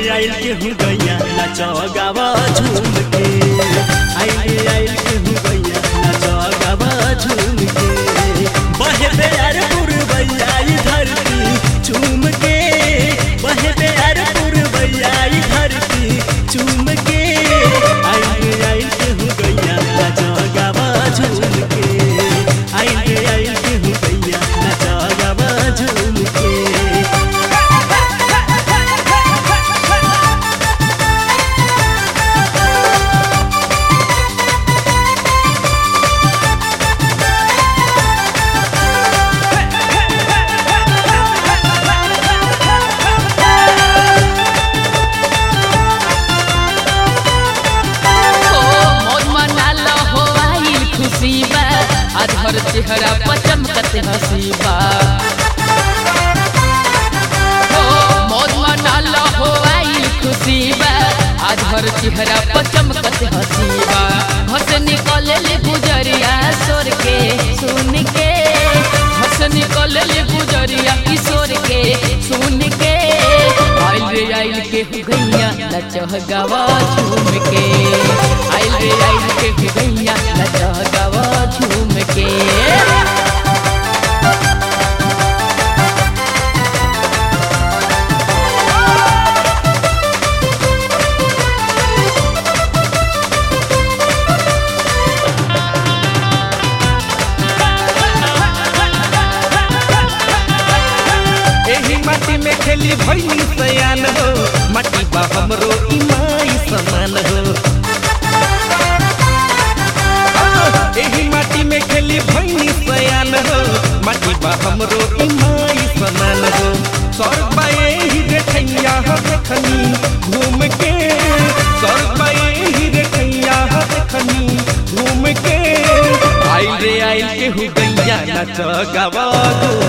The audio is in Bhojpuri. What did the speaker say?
आइल के हूँ गैया नचो गावा झूम के आइल रे आइल के हूँ गैया नचो गावा झूम के बहे प्यार पुरबैया ई धरती चूम के बहे प्यार पुरबैया ई धरती चूम के आइल रे आइल के हूँ गैया नचो गावा झूम के आइल रे आइल के हूँ गैया नचो गावा झूम के हो मौज मनाला हो आइल खुशी बा आज हर चेहरा पर चमकत हंसी बा हो मौज मनाला हो आइल खुशी बा आज हर चेहरा पर चमकत हंसी बा हंस निकले ले गुजरिया सोर के सुन के हंस निकले ले गुजरिया किशोर के सुन के आइल रे आइल के गैया नचह गावा झूम के आइल रे आइल के गैया नचह गावा झूम के एही माटी में खेली भैनी सयान हो माटी बा हमरो इमाई समान हो आ, एही माटी में खेली भैनी सयान हो माटी बा हमरो इमाई समान हो सरबा एही देखैया हो देखनी घूम के सरबा एही देखैया हो देखनी घूम के आइल रे आइल के हु गैया नच गवा